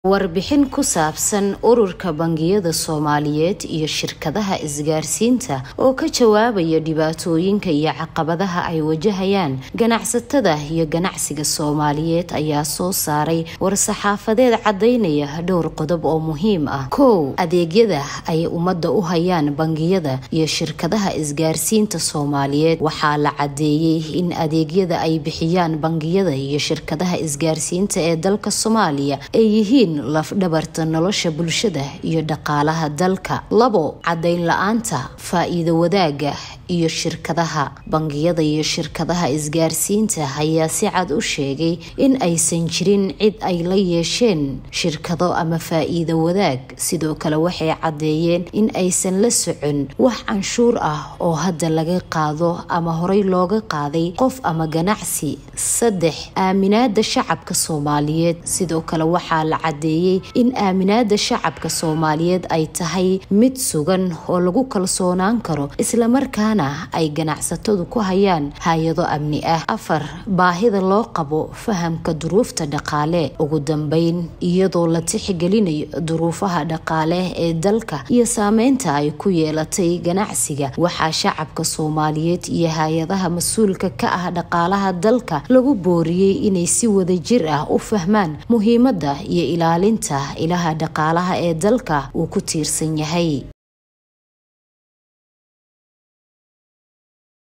Warbixin ku saabsan Ururka Bangiyada Soomaaliyeed iyo shirkadaha isgaarsiinta oo ka jawaabaya dhibaatooyinka iyo caqabadaha ay wajahayaan ganacsatada iyo ganacsiga Soomaaliyeed ayaa soo saaray war-saxaafadeed cadeynaya dhowr qodob oo muhiim ah. kow Adeegyada ay ummadda u hayaan bangiyada iyo shirkadaha isgaarsiinta Soomaaliyeed waxaa la cadeeyay in adeegyada ay bixiyaan bangiyada iyo shirkadaha isgaarsiinta ee dalka Soomaaliya ay yihiin laf-dhabarta nolosha bulshada iyo dhaqaalaha dalka. labo Cadeyn la-aanta faa'iido wadaagga iyo shirkadaha bangiyada iyo shirkadaha isgaarsiinta ayaa si cad u sheegay in aysan jirin cid ay la yeesheen shirkado ama faa'iido wadaag sidoo kale waxay cadeeyeen in aysan la socon wax canshuur ah oo hadda laga qaado ama horey looga qaaday qof ama ganacsi. saddex Aaminaada shacabka Soomaaliyeed sidoo kale waxaa la cadeeyay in aaminaada shacabka Soomaaliyeed ay tahay mid sugan oo lagu kalsoonaan karo isla markaana ay ganacsatadu ku hayaan hay-ado amni ah. afar Baahida loo qabo fahamka duruufta dhaqaale ugu dambeyn iyadoo la tixgelinayo duruufaha dhaqaale ee dalka iyo saameynta ay ku yeelatay ganacsiga waxaa shacabka Soomaaliyeed iyo hay-adaha mas-uulka ka ah dhaqaalaha dalka lagu booriyay inay si wadajir ah u fahmaan muhiimada iyo ilaalinta ilaha dhaqaalaha ee dalka uu ku tiirsan yahay